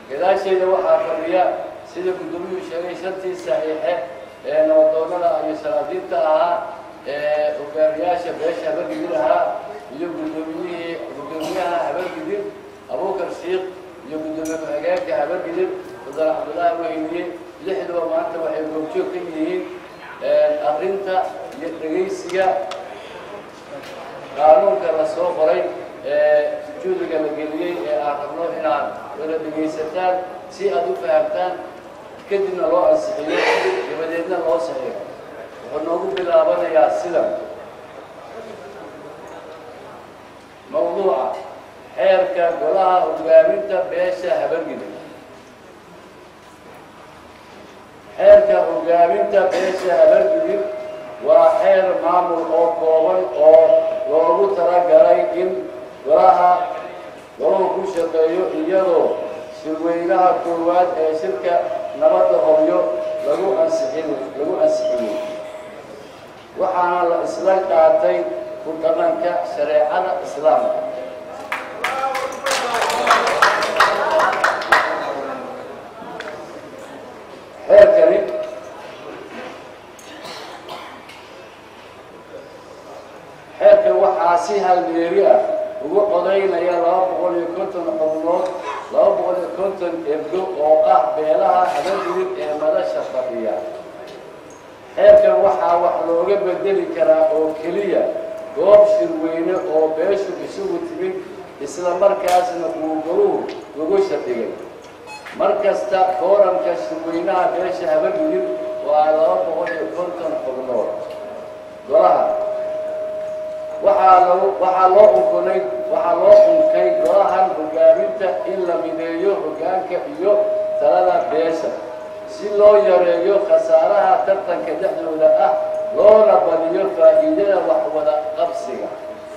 gadaasheeda waxaa fadhiya sida guddoomiyuu sheegay shantii saxiixe ee nabadoonnada iyo salaadiinta ahaa ee hogaamiyaasha beesha habargidir ahaa iyo guddoomiyihii guddoomiyaha habargidir abuukar shiikh iyo guddoomiye ku-xigeenka habargidir mudane cabdullaahi weyniye lixduba maanta waxay goobjoog ka yihiin arrinta iyo dhegaysiga qaanuunka la soo qoray ee juudiga la geliyey ee aan rabno inaad wada dhegaysataan si aad u fahamtaan kadibna loo ansixiyo dabadeedna loo saxiixo wuxuu noogu bilaabanayaa sidan mawduuca xeerka golaha hogaaminta beesha habargida xeerka hogaaminta beesha habargidib waa xeer maamul oo kooban oo loogu talagalay in golaha golahu ku shaqeeyo iyadoo shirweynaha koowaad ee shirka nabadda hobyo lagu ansixin lagu ansixiyey waxaana la isla qaatay ku dhaqanka shareecada islaamka xeerkani xeerkan waxaa si halmeeri ah ugu codaynaya laba boqol iyo konton xubnood laba boqol iyo konton ebdo oo ah beelaha habargidib ee madasha fadhiya xeerkan waxaa wax looga bedeli karaa oo keliya goob shirweyne oo beeshu isugu timid isla markaasna uu goluhu ugu shaqigay mar kasta kooranka shirweynaha beesha habargidib waa laba boqol iyo konton xubnood golaha waxaa lagu waxaa loo unkunay waxaa loo unkay golahan hogaaminta in la mideeyo hoggaanka iyo talada beesha si loo yareeyo khasaaraha tartanka dhexdooda ah loona badiyo faa'iidada waxwada qabsiga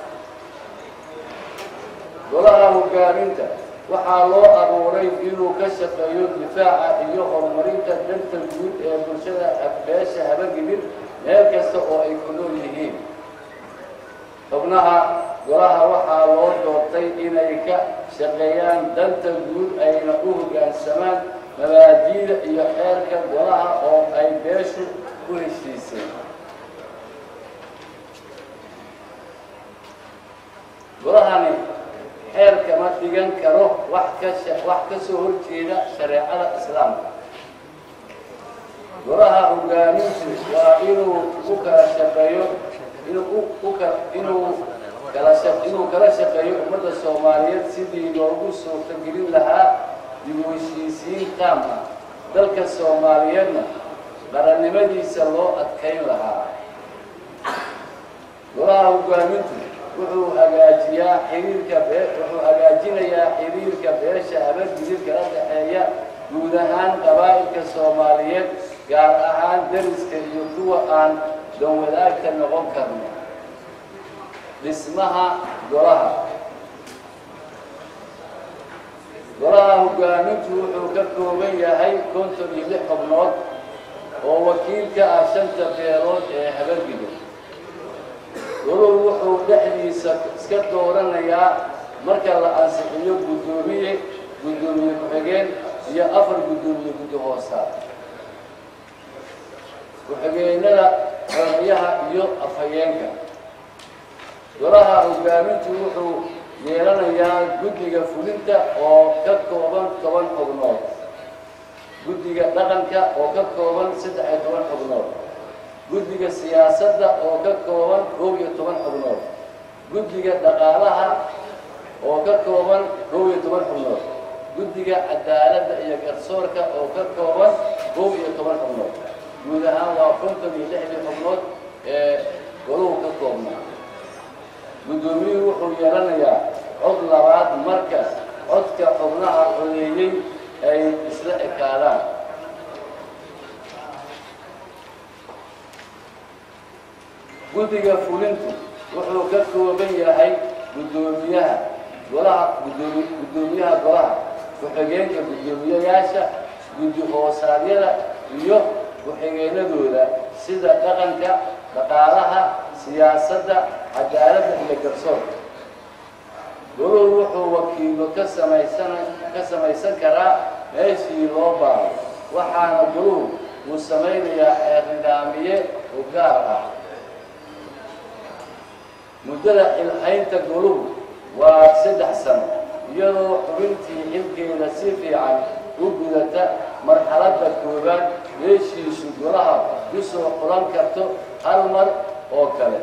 golaha hogaaminta waxaa loo abuuray inuu ka shaqeeyo difaaca iyo horumarinta danta guud ee bulshada beesha habargidib meel kasta oo ay ku nool yihiin xubnaha golaha waxaa loo doortay inay ka shaqeeyaan danta guud ayna u hoggaansamaan mabaadiida iyo xeerka golaha oo ay beeshu ku heshiisay golahani xeer kama dhigan karo wax ka wax ka soo horjeeda shareecada islaamka golaha hogaamintu waa inuu u kala shaqeeyo inuu u ka inuu kala sha inuu kala shaqeeyo ummadda soomaaliyeed sidii loogu suurtagelin lahaa dib u heshiisiin taam ah dalka soomaaliyeedna qarannimadiisa loo adkayn lahaa golaha hogaamintu wuxuu hagaajiyaa xiriirka bee wuxuu hagaajinayaa xiriirka beesha habargidib kala dhexeeya guud ahaan qabaa'ilka soomaaliyeed gaar ahaan dariska iyo kuwa aan danwadaagta noqon karno dhismaha golaha golaha hogaamintu wuxuu ka kooban yahay konton iyo lix xubnood oo wakiil ka ah shanta beelood ee habargidib goluhu wuxuu dhexdiisa iska dooranayaa marka la ansixiyo guddoomiye guddoomiye ku-xigeen iyo afar guddoomiye guddi hoosaad ku-xigeenada xoogayaha iyo afhayeenka golaha hogaamintu wuxuu yeelanayaa guddiga fulinta oo ka kooban toban xubnood guddiga dhaqanka oo ka kooban saddex iyo toban xubnood guddiga siyaasadda oo ka kooban kow iyo toban xubnood guddiga dhaqaalaha oo ka kooban kow iyo toban xubnood guddiga cadaaladda iyo garsoorka oo ka kooban kow iyo toban xubnood guud ahaan waa konton iyo lixdii xubnood ee goluhu ka koobnaa guddoomiyuhu wuxuu yeelanayaa cod labaad marka codka xubnaha codeeyey ay isla ekaadaan guddiga fulintu wuxuu ka kooban yahay guddoomiyaha golaha gudoomi guddoomiyaha golaha ku-xigeenka guddoomiyayaasha guddi hoosaadyada iyo ku-xigeenadooda sida dhaqanka dhaqaalaha siyaasadda cadaaladda iyo garsoorka goluhu wuxuu wakiilo ka samaysan ka samaysan karaa meeshii loo baaro waxaana goluhu uu samaynayaa xeer nidaamiye u gaar ah muddada xilhaynta goluhu waa saddex sano iyadoo xubintii xilkeeda si fiican u gudata marxaladda koowaad meeshiisu golaha ku soo qodan karto hal mar oo kale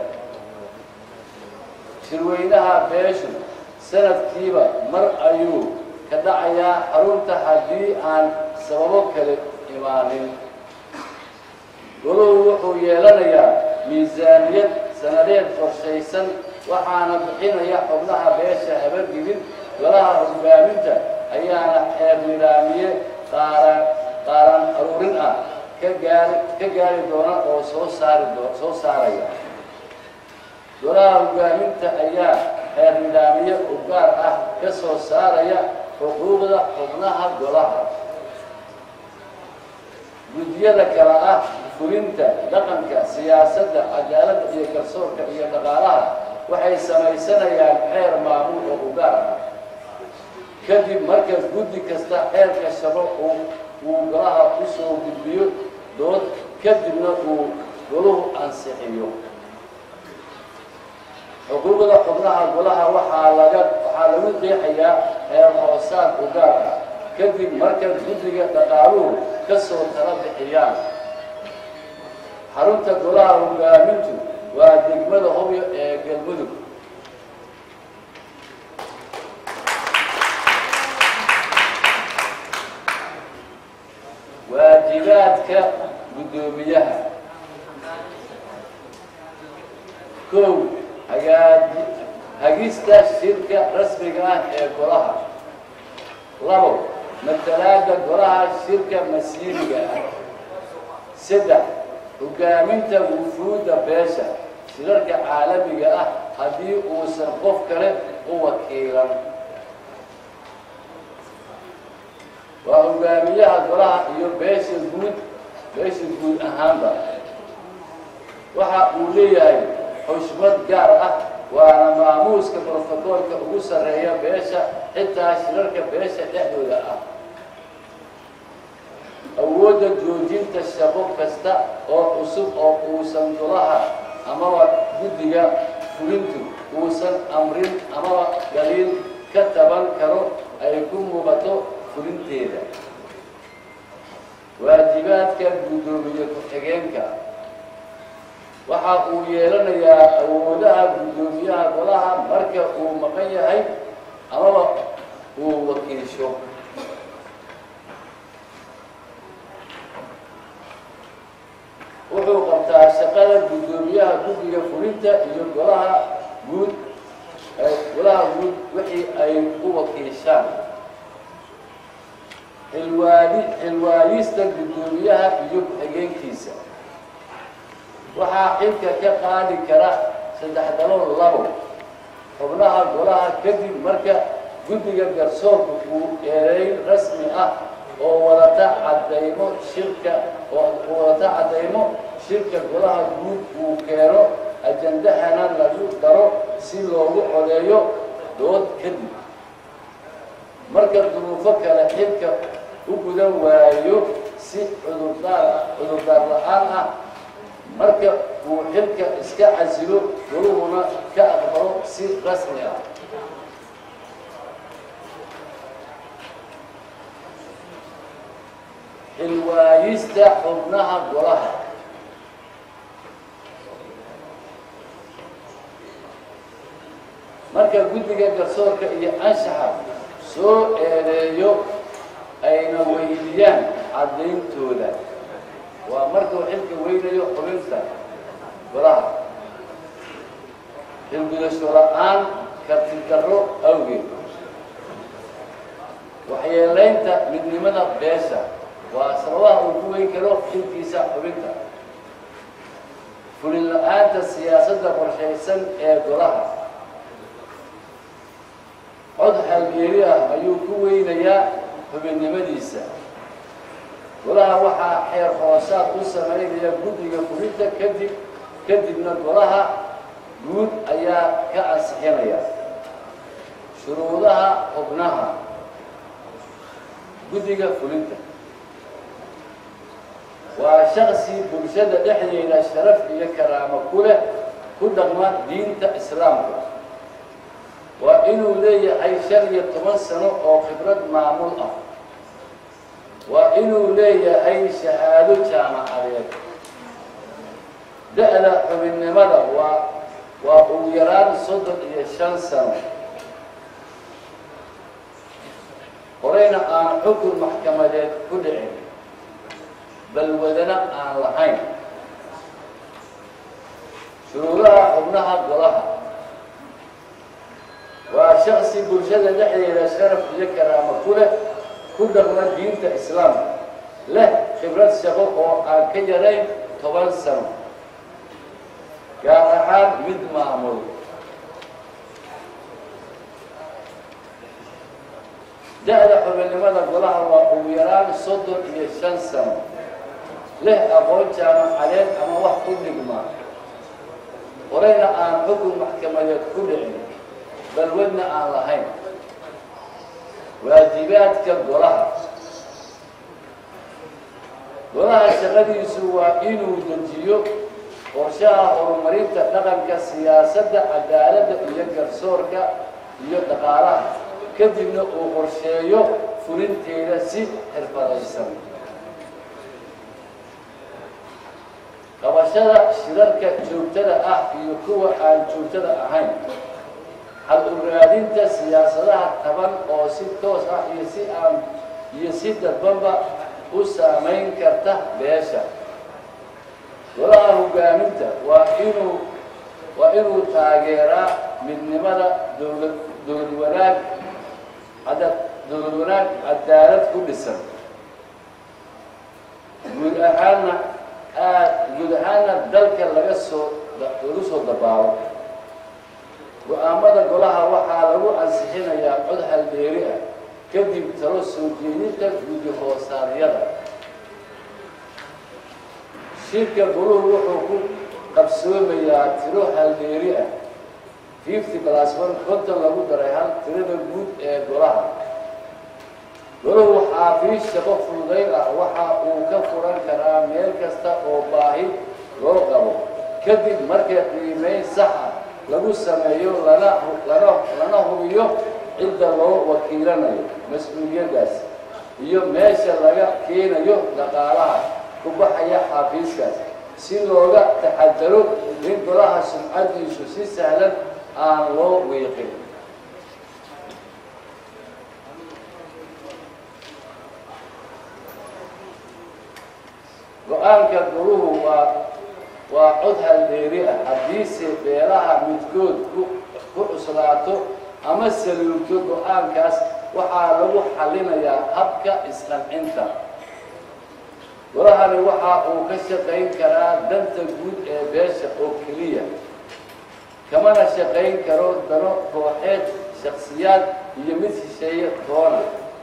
shirweynaha beeshu sanadkiiba mar ayuu ka dhacayaa xarunta haddii aan sababo kale imaanin goluhu wuxuu yeelanayaa miisaaniyad sanadeed qorshaysan waxaana bixinaya xubnaha beesha habargidin golaha hogaaminta ayaana xeer nidaamiye qaaran qaaran aruurin ah ka gaari ka gaari doona oo soo saari doo soo saaraya golaha hogaaminta ayaa xeer nidaamiye u gaar ah ka soo saaraya xuquuqda xubnaha golaha guddiyada kale ah fulinta dhaqanka siyaasadda cadaaladda iyo garsoorka iyo dhaqaalaha waxay samaysanayaan xeer maamul oo u gaar ah kadib marka guddi kasta xeerka shabo uu uu golaha u soo gudbiyo dood kadibna uu goluhu ansixiyo xuquuqda xubnaha golaha waxaa laga waxaa lagu qeexayaa xeer hoosaad u gaar ah kadib marka guddiga dhaqaaluhu ka soo tala bixiyaan xarunta golaha hogaamintu waa degmada hobyo ee galmudug waajibaadka guddoomiyaha kow hagaaji hagista shirka rasmiga ah ee golaha labo matalaada golaha shirka masiiriga ah saddex hogaaminta wufuudda beesha shirarka caalamiga ah haddii uusan qof kale u wakiilan waa hogaamiyaha golaha iyo beesha guud beesha guud ahaanba waxa uu leeyahay xushmad gaar ah waana maamuuska brotokoolka ugu sarreeya beesha xitaa shirarka beesha dhexdooda ah awoodda joojinta shaqo kasta oo cusub oo uusan golaha amaba guddiga fulintu uusan amrin amaba daliil ka taban karo ay ku muuqato fulinteeda waajibaadka guddoomiye ku-xigeenka waxa uu yeelanayaa awoodaha guddoomiyaha golaha marka uu maqan yahay amaba uu wakiisho wuxuu qabtaa shaqada guddoomiyaha guddiga fulinta iyo golaha guud golaha guud wixii ay u wakiishaan xilwaadi xilwaayista guddoomiyaha iyo ku-xigeenkiisa waxaa xilka ka qaadi kara saddex dalool labo xubnaha golaha kadib marka guddiga garsoorka uu eedeyn rasmi ah oo wadata caddaymo shirka oo wadata caddaymo shirka golaha guud uu keeno ajandahana lagu daro si loogu codeeyo dood kadib marka duruufo kale xilka u gudan waayo si cudurdaar cudurdaar la-aan ah marka uu xilka iska casilo goluhuna ka aqbalo si rasmi ah xilwaayista xubnaha golaha marka guddiga garsoorka iyo anshaxa soo eedeeyo ayna weydiyaan caddayntooda waa markuu xilka weynayo xubinta golaha xilgudasho la-aan karti darro awgeed waxyeelaynta midnimada beesha waa sababaha uu ku weyn karo xilkiisa xubinta fulin la-aanta siyaasadda qorshaysan ee golaha cod halgeeri ah ayuu ku weynayaa xubinnimadiisa golaha waxaa xeer hoosaad u samaynaya guddiga fulinta kadib kadibna golaha guud ayaa ka ansixinaya shuruudaha xubnaha guddiga fulinta waa shaksi bulshada dhexdeeda sharaf iyo karaamo ku leh ku dhaqma diinta islaamka waa inuu leeyahay shan iyo toban sano oo khibrad maamul ah waa inuu leeyahay shahaado jaamacadeed da-da xubinnimada waa waa ugu yaraan soddon iyo shan sano horeyna aan xukun maxkamadeed ku dhicin balwadana aan lahayn shuruudaha xubnaha golaha waa shaksi bulshada dhexdeeda sharaf iyo karaamo ku leh ku dhaqma diinta islaamka leh khibrad shaqo oo aan ka yarayn toban sano gaar ahaan mid maamul da-da xubinnimada golaha waa ugu yaraan soddon iyo shan sano leh aqoon jaamacadeed ama wax ku dhigma horeyna aan xukun maxkamadeed ku dhicin balwadna aan lahayn waajibaadka golaha golaha shaqadiisu waa inuu dejiyo qorshaha horumarinta dhaqanka siyaasadda cadaaladda iyo garsoorka iyo dhaqaalaha kadibna uu qorsheeyo fulinteeda si xirfadaysan qabashada shirarka joogtada ah iyo kuwa aan joogtada ahayn hal uraadinta siyaasadaha taban oo si toos ah iyo si aan iyo si dadbanba u saamayn karta beesha golaha hogaaminta waa inuu waa inuu taageeraa midnimada dowlad dowlad wanaag ada dowlad wanaag cadaalad ku dhisan guud ahaanna aad guud ahaanna dalka laga soo lagu soo dabaalo go-aamada golaha waxaa lagu ansixinayaa cod halbeeri ah kadib talo soo jeedinta guddi hoosaadyada shirka goluhu wuxuu ku qabsoomayaa tiro halbeeri ah fifty plus one konton lagu daray hal tirada guud ee golaha goluhu xaafiis shaqo fududayn ah waxa uu ka furan karaa meel kasta oo baahi loo qabo kadib marka qiimeyn sax ah lagu sameeyo lana lana lana hubiyo cidda loo wakiilanayo mas-uuliyaddaas iyo meesha laga keenayo dhaqaalaha ku baxaya xaafiiskaas si looga taxadaro in golaha sumcadiisu si sahlan aan loo wiiqin go-aanka goluhu waa waa cod haldeeri ah haddiise beelaha midkood ku ku cuslaato ama saluugto go-aankaas waxaa lagu xallinayaa habka isqancinta golahani waxa uu ka shaqayn karaa danta guud ee beesha oo keliya kamana shaqayn karo dano kooxeed shaksiyaad iyo mid shisheeye toona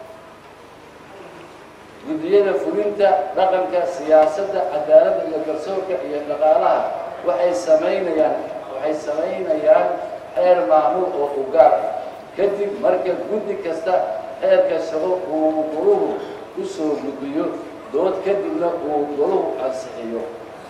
guddiyada fulinta dhaqanka siyaasadda cadaaladda iyo garsoorka iyo dhaqaalaha waxay samaynayaan waxay samaynayaan xeer maamul oo u gaar ah kadib marka guddi kasta xeerka shaqo uu goluhu ku soo gudbiyo dood kadibna uu goluhu ansixiyo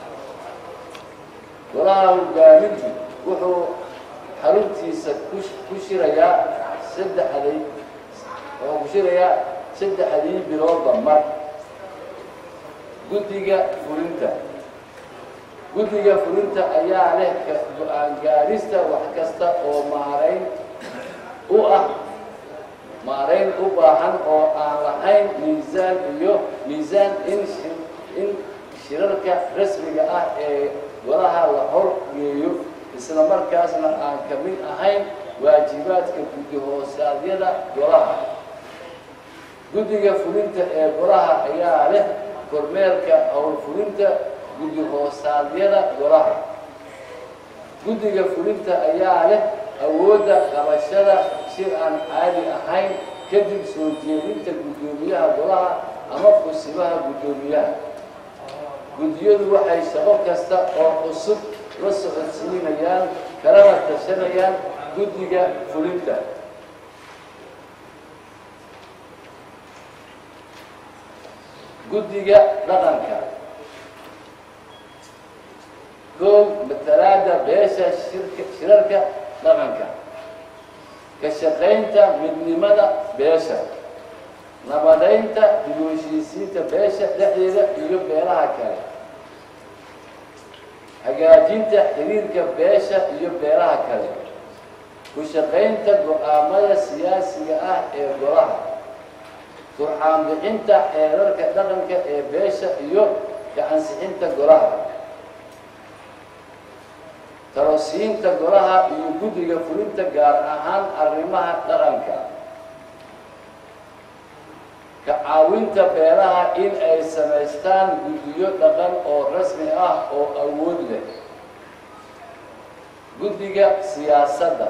golaha hogaamintu wuxuu xaruntiisa ku shirayaa saddexday wuxuu ku shirayaa saddexdii biloodba mar guddiga fulinta guddiga fulinta ayaa leh go-aan gaarista wax kasta oo maarayn u ah maarayn u baahan oo aan lahayn miisaan iyo miisaan in in shirarka rasmiga ah ee golaha la hor geeyo isla markaasna aan ka mid ahayn waajibaadka guddi hoosaadyada golaha guddiga fulinta ee golaha ayaa leh kormeerka howlfulinta guddi hoosaadyada golaha guddiga fulinta ayaa leh awoodda qabashada shir aan caadi ahayn kadib soo jeedinta guddoomiyaha golaha ama fusimaha guddoomiyaha guddiyadu waxay shaqo kasta oo cusub la socodsiinayaan kalana tashanayaan guddiga fulinta guddiga dhaqanka koow matalaada beesha shirka shirarka dhaqanka ka shaqaynta midnimada beesha nabadaynta dib u heshiisiinta beesha dhexdeeda iyo beelaha kale hagaajinta xiriirka beesha iyo beelaha kale ku shaqaynta go-aamada siyaasiga ah ee golaha turxaan bixinta xeerarka dhaqanka ee beesha iyo ka ansixinta golaha talosiinta golaha iyo guddiga fulinta gaar ahaan arrimaha dhaqanka ka caawinta beelaha in ay samaystaan guddiyo dhaqan oo rasmi ah oo awood leh guddiga siyaasadda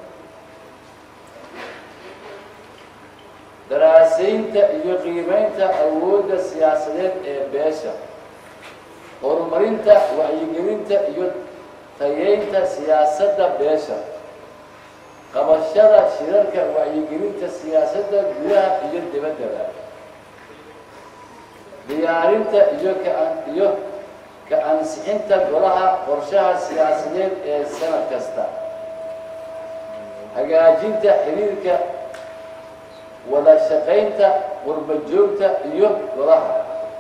daraasaynta iyo qiimeynta awoodda siyaasadeed ee beesha horumarinta wacyigelinta iyo tayeynta siyaasadda beesha qabashada shirarka wacyigelinta siyaasadda gudaha iyo dibaddaba diyaarinta iyo ka iyo ka ansixinta golaha qorshaha siyaasadeed ee sanad kasta hagaajinta xiriirka wada shaqaynta qurbajoogta iyo golaha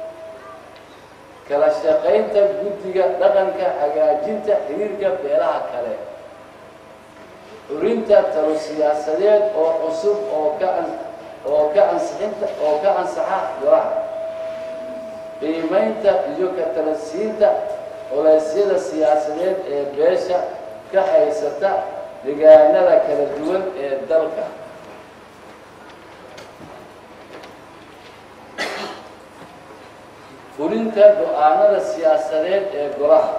kala shaqaynta guddiga dhaqanka hagaajinta xiriirka beelaha kale curinta talo siyaasadeed oo cusub oo ka oo ka ansixinta oo ka ansaxa golaha qiimaynta iyo ka talasiinta culeysyada siyaasadeed ee beesha ka haysata deegaanada kala duwan ee dalka fulinta go-aanada siyaasadeed ee golaha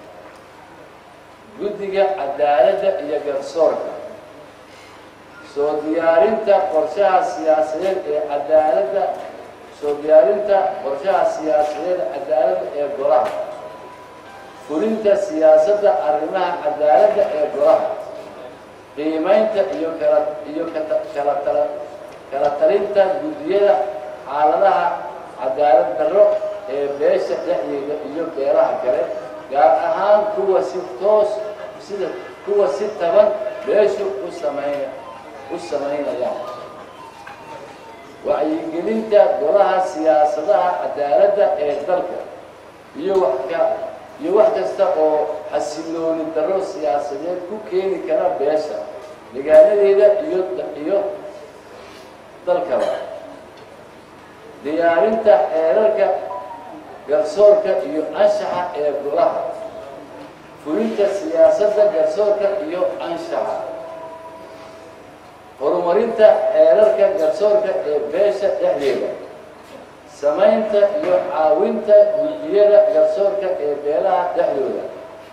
guddiga cadaaladda iyo garsoorka soo diyaarinta qorshaha siyaasadeed ee cadaaladda soo diyaarinta qorshaha siyaasadeed cadaaladda ee golaha fulinta siyaasadda arrimaha cadaaladda ee golaha qiimaynta iyo kala iyo kala tala kala talinta guddiyada xaaladaha cadaalad darro ee beesha dhexdeeda iyo beelaha kale gaar ahaan kuwa si toos sida kuwa si taban beeshu u sameyn u samaynayaan wacyigelinta golaha siyaasadaha cadaaladda ee dalka iyo wax ka iyo wax kasta oo xasilooni darro siyaasadeed ku keeni kara beesha deegaanadeeda iyo iyo dalkaba diyaarinta xeerarka garsoorka iyo anshaxa ee golaha fulinta siyaasadda garsoorka iyo anshaxa horumarinta xeerarka garsoorka ee beesha dhexdeeda samaynta iyo caawinta guddiyada garsoorka ee beelaha dhexdooda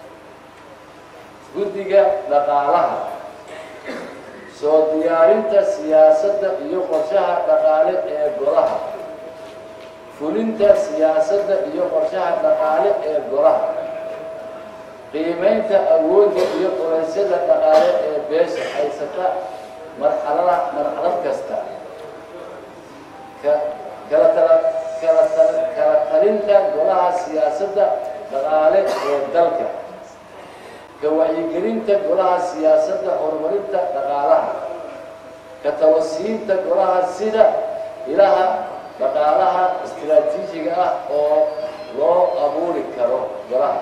guddiga dhaqaalaha soo diyaarinta siyaasadda iyo qorshaha dhaqaale ee golaha fulinta siyaasadda iyo qorshaha dhaqaale ee golaha qiimaynta awoodda iyo qoraysyada dhaqaale ee beesha haysata marxalada marxalad kasta ka kala tala kala tala kala talinta golaha siyaasadda dhaqaale ee dalka ka wacyigelinta golaha siyaasadda horumarinta dhaqaalaha ka talosiinta golaha sida ilaha dhaqaalaha istiraatiijiga ah oo loo abuuri karo golaha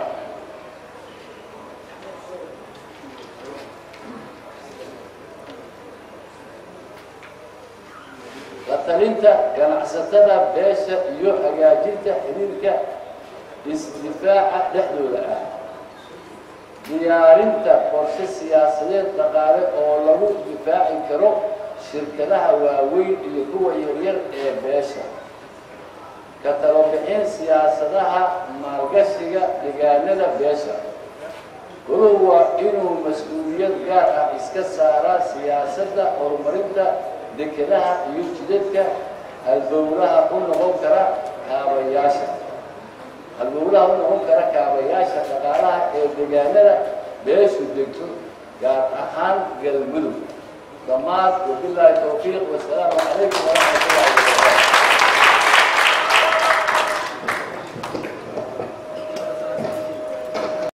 la talinta ganacsatada beesha iyo hagaajinta xiriirka isdifaaca dhexdooda ah diyaarinta qorshe siyaasadeed dhaqaale oo lagu difaaci karo shirkadaha waaweyn iyo kuwa yaryar ee beesha ka talobixin siyaasadaha maalgashiga deegaanada beesha goluhu waa inuu mas-uuliyad gaar ah iska saaraa siyaasadda horumarinta dekedaha iyo jidadka halbowlaha u noqon kara kaabayaasha halbowlaha u noqon kara kaabayaasha dhaqaalaha ee deegaanada beeshu degto gaar ahaan galmudug dhammaad wabilaahi towfiiq wasalaamu calaykum waraxmat